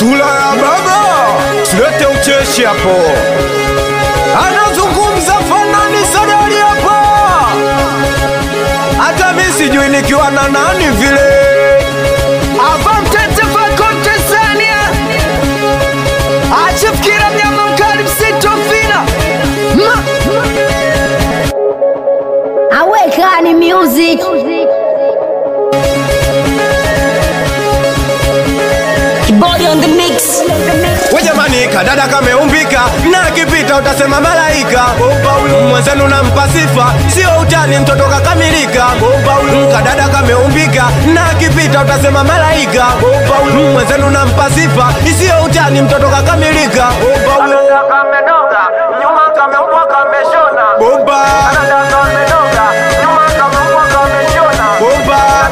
sura ya baba, silete ucheshi hapo. Anazungumza Fanani Sadari hapa, hata mi sijui nikiwa na nani vile. Avantete Fakontesania achifikira mnyama mkali msitofina Ma- Awekani Music. Body on the mix. We jamani, kadada kameumbika na akipita utasema malaika. Mwenzenu nampa sifa, sio utani, mtoto kakamilika. Kadada kameumbika na akipita utasema malaika. Mwenzenu nampa sifa, sio utani, mtoto kakamilika. Bomba. Bomba.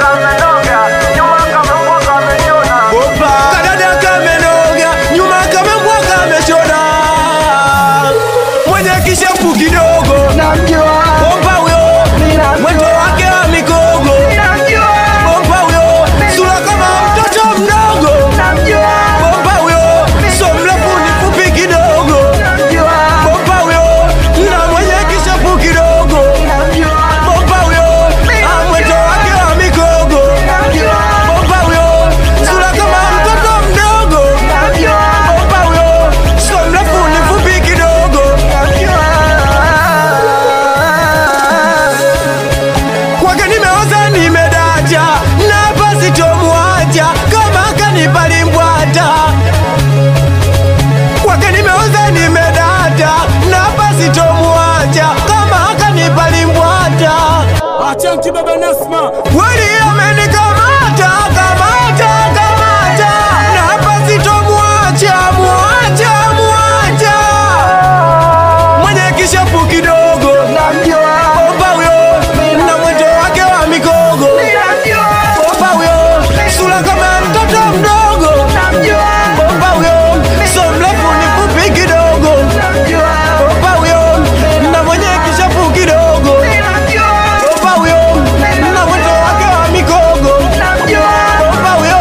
Bomba. Kadada kamenoga, nyuma kamembwa kameshona. Mwenye kishapu kidogo, namjua bomba huyo, mwendo wake wa mikogo, namjua bomba huyo, sura kama mtoto mdogo, namjua bomba huyo, so mrefu ni fupi kidogo, namjua bomba huyo, na mwenye kishapu kidogo, namjua bomba huyo, ah, mwendo wake wa mikogo, namjua bomba huyo, sura kama mtoto mdogo, namjua bomba huyo, so mrefu ni fupi kidogo. kwake nimeoza nimedaja na basi tomwacha kama kanipalimbwata kwake nimeoza nimedata na basi tomwacha kama kanipalimbwata Achanki baba Nasma kweli amenikamata kamata kamata na basi tomwacha mwacha mwacha mwenye kishapu kidogo namjua bomba huyo na mwendo wake wa mikogo bomba huyo sura kama mtoto mdogo bomba huyo so mrefu ni fupi kidogo bomba huyo na mwenye kishafu kidogo bomba huyo na mwendo wake wa mikogo bomba huyo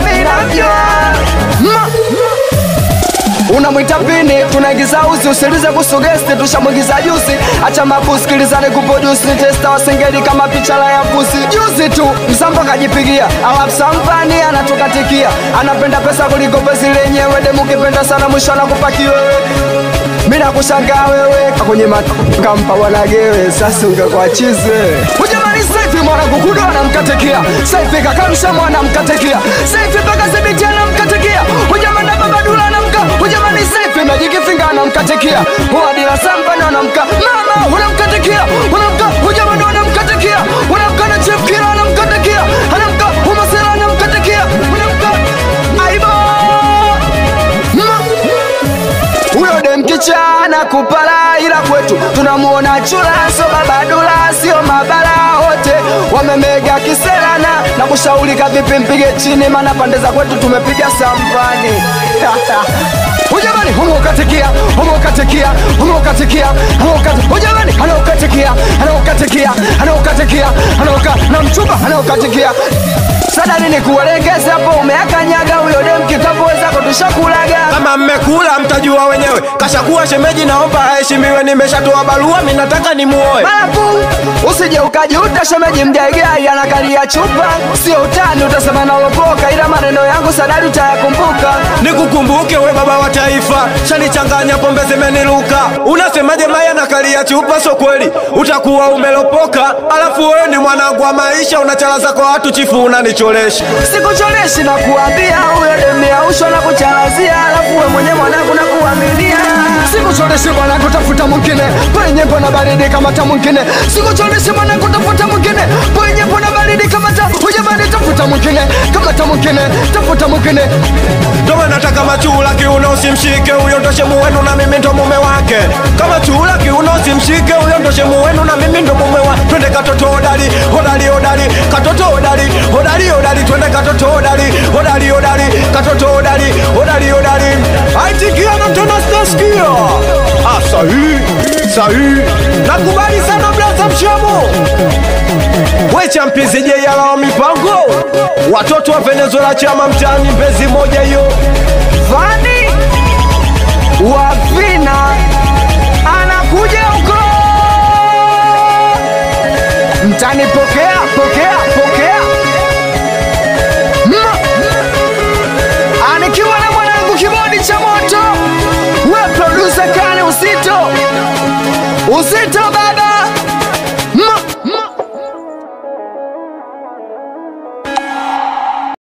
unamwita pini tunaigiza uzi usilize kusugesti tushamwigiza juzi acha makusikilizane kupojusi testa wasengeli kama pichara ya pusi juzi tu msamba kajipigia awapsampani anatukatikia anapenda pesa kuliko pesi lenyewe demukipenda sana mwisho anakupaki wewe mina kushangaa wewe kwenye makampa wanagewe sasa ungekuwa chizi wewe ujamani saifi mwana kukudo anamkatikia saifi kakamsha mwana mkatikia saifi mpaka zibiti anamkatikia ujamani na babadula anamka ujamani saifi majikifinga anamkatikia wadila sampani anamka mama unamkatikia unamka ujamani anamkatikia unamka na chief kila anamkatikia anamka umasela anamkatikia unamka aibo Ma- huyo demkichana kupala ila kwetu tunamuona chula so babadula sio mabala wote wamemega kiselana na kushaulika vipi mpige chini mana pande za kwetu tumepiga sampani ujamani umeukatikia umeukatikia umeukatikia umeukati- ujamani anaukatikia anaukatikia anaukatikia anauka na mchumba anaukatikia sadani ni kuelekeza hapo umeakanyaga huyo demkikapoweza kutushakulaga kama mmekula mtajua wenyewe kashakuwa shemeji naomba aheshimiwe nimeshatoa barua minataka nimuoe Babu, usije ukajuta shemeji mjaigai anakalia chupa, sio utani, utasema nalopoka, ila maneno yangu sadari utayakumbuka. nikukumbuke we baba wa taifa shanichanganya pombe zimeniluka unasemaje maya na kalia chupa so kweli utakuwa umelopoka alafu wewe ni mwanangu wa maisha unachalaza kwa watu chifu unanicholesha Sikucholeshi na kuambia huyo demiausho na kuchalazia, alafu we mwenye mwanangu na kuaminia. Sikucholeshi mwanangu, tafuta mwingine penye pana baridi kama ta mwingine. Sikucholeshi mwanangu, tafuta mwingine penye pana baridi kama ta hujamani, tafuta mwingine kama ta mwingine, tafuta mwingine ndowe nataka machula kiuno usimshike huyo ndo shemu wenu na mimi ndo mume wake kama chula kiuno usimshike huyo ndo shemu wenu na mimi ndo mume wa twende katoto hodari hodari hodari katoto hodari hodari hodari twende katoto hodari hodari hodari katoto hodari hodari hodari aitikia na mtona sitasikia ah sahi sahi nakubali sana blaza mshamo we champions je Mseriala wa mipango, watoto wa Venezuela, chama mtaani Mbezi moja hiyo. Fani Wafina anakuja huko, mtani pokea pokea pokea, Ma- anikiwa na mwanangu kibodi cha moto, we producer kane usito usito baba